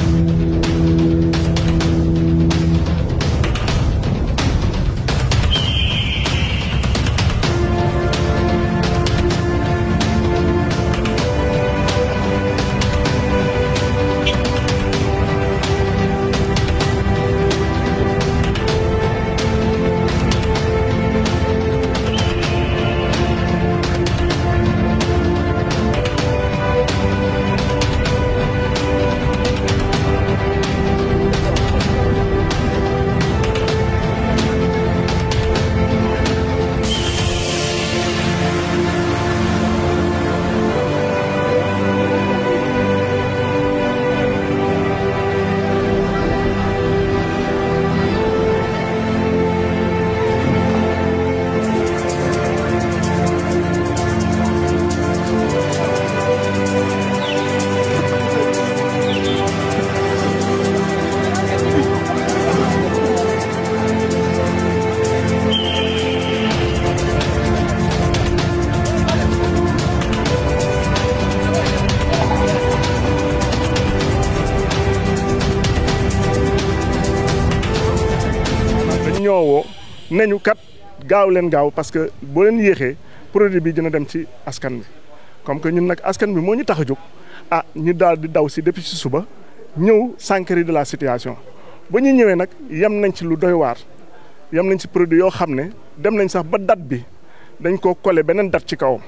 ñoo woo nañu kat gaaw leen gaaw parce que boo leen yéexee produit bi dina dem ci askan bi comme que ñun nag askan bi moo ñu tax a jóg ah ñu daal di daw si depuis si suba ñëw s'enquérir de la situation ba ñu ñëwee nag yem nañ ci lu doy waar yem nañ ci produit yoo xam ne dem nañ sax ba date bi dañ koo collé beneen date ci kawam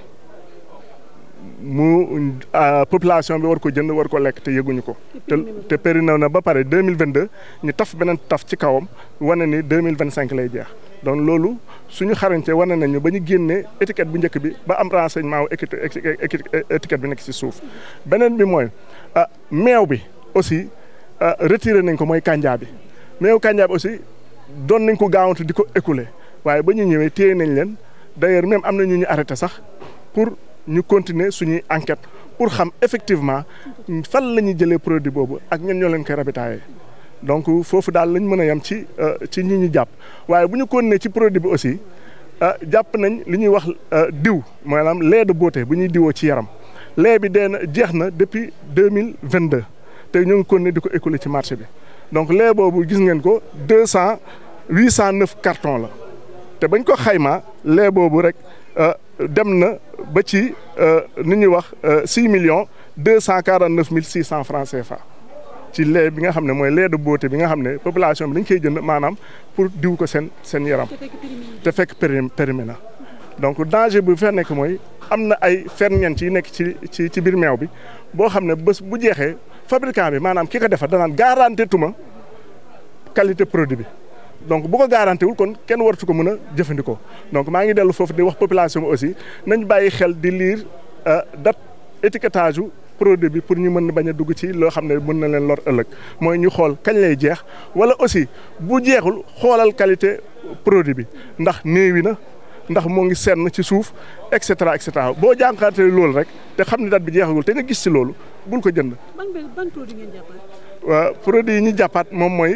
mu population bi war ko jënd war ko lekk te yëguñu ko. te te périmé na ba pare deux mille vingt deux ñu taf beneen taf ci kawam wane ni deux mille vingt cinq lay jeex donc loolu suñu xarañte wane nañu ba ñu génnee étiquette bu njëkk bi ba am renseignement wu étiquette bi nekk ci suuf. beneen bi mooy ah meew bi aussi retiré nañ ko mooy kànjaa bi meew kànjaa bi aussi doon nañ ko gaawantu di ko écouler waaye ba ñu ñëwee téye nañ leen d'ailleurs même am na ñu ñu arrêté sax pour. ñu continuer suñuy enquête pour xam effectivement fan la ñuy jëlee produit boobu ak ñen ñoo leen koy rabitaayee donc foofu daal lañ mën a yem ci ci ñi ñu jàpp waaye bu ñu continuer ci produit bi aussi jàpp nañ li ñuy wax diw maanaam lait de beauté bu ñuy diwoo ci yaram lait bi dee na jeex na depuis deux mille vingt deux te ñu ngi continuer di ko écouler ci marché bi donc lait boobu gis ngeen ko deux cent huit cent neuf cartons la te bañ ko xaymaa lait boobu rek. dem na ba ci ni ñuy wax six millions deux cent quarante neuf mille six cent francs CFA ci lait bi nga xam ne mooy lait de beauté bi nga xam ne population bi dañ koy jënd maanaam pour diw ko seen seen yaram te fekk périmé na donc danger bu fa nekk mooy am na ay ferñeent yi nekk ci ci ci biir meew bi boo xam ne bés bu jeexee fabricant bi maanaam ki ko defar danaan garanté tuma qualité produit bi donc bu ko garanté wul kon kenn wartu ko mën a jëfandikoo donc maa ngi dellu foofu di wax population bi aussi nañ bàyyi xel di lire date étiquetage u produit bi pour ñu mën bañ a dugg ci loo xam ne mën na leen lor ëllëg mooy ñu xool kañ lay jeex wala aussi bu jeexul xoolal qualité produit bi ndax néewi na ndax moo ngi senn ci suuf et cetera et cetera boo jànkaate loolu rek te xam ne date bi jeexagul te nga gis ci loolu bul ko jënd. ban ban produit ngeen jàppaat. waaw produit yi ñu jàppaat moom mooy.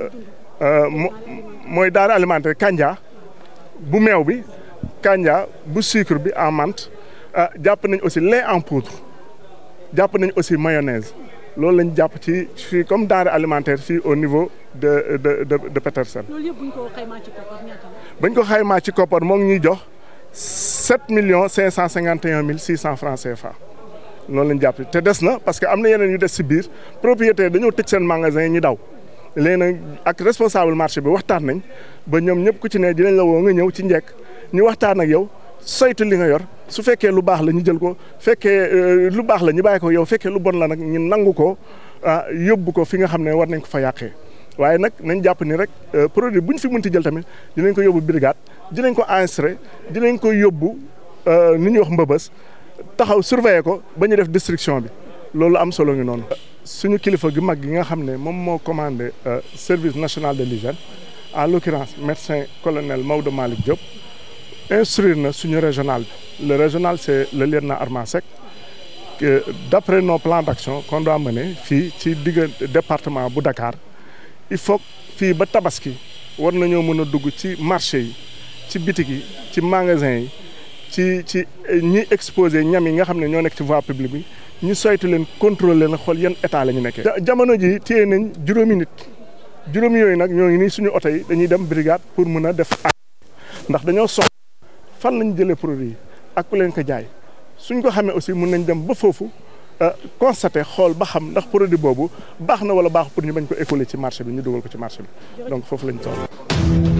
mooy denrée alimentaire kanja bu meew bi kanja bu sucre bi en menthe jàpp nañ aussi lait en poudre jàpp nañ aussi mayonnaise loolu lañ jàpp ci fii comme denrée alimentaire fii au niveau de de de de Petersen. loolu yëpp bu ñu ko xaymaa ci koppar ñaata la. bañ ko xaymaa ci koppar moo ngi ñuy jox sept millions cinq cent cinquante et un mille six cent francs CFA loolu lañ jàpp te des na parce que am na yeneen yu des si biir propriétaire dañoo tëj seen magasin yi ñu daw. léegi nag ak responsable marché bi waxtaan nañ ba ñoom ñëpp ku ci ne dinañ la woo nga ñëw ci njekk ñu waxtaan ak yow saytu li nga yor su fekkee lu baax la ñu jël ko fekkee lu baax la ñu bàyyi ko yow fekkee lu bon la nag ñu nangu ko ah yóbbu ko fi nga xam ne war nañ ko fa yàqee waaye nag nañ jàpp ni rek produit bu ñu fi mënti jël tamit dinañ ko yóbbu brigade dinañ ko enregistré dinañ ko yóbbu ni ñuy wax mbëbës taxaw surveiller ko ba ñu def destruction bi loolu am solo ngi noonu. suñu kilifa gi mag gi nga xam ne moom moo commandé service national de l'hygiène en l'occurrence médecin colonel Maodo Malick Diop instruire na suñu régional bi le régional c'est le lieutenant Arma Seck que d'après nos plans d'action qu'on doit mener fii ci diggante département bu Dakar il faut fii ba tabaski war nañoo mën a dugg ci marché yi ci bitik yi ci magasin yi ci ci ñi exposé ñam yi nga xam ne ñoo nekk ci voie publique bi ñu saytu leen contrôler leen xool yan état la ñu nekkee. jamono ji téye nañ juróomi nit juróomi yooyu nag ñoo ngi nii suñu oto yi dañuy dem brigade pour mun a def ak ndax dañoo soxla fan lañ jëlee produit yi ak ku leen ko jaay suñ ko xamee aussi mun nañ dem ba foofu constater xool ba xam ndax produit boobu baax na wala baax pour ñu bañ ko écouler ci marché bi ñu dugal ko ci marché bi donc foofu lañ toll.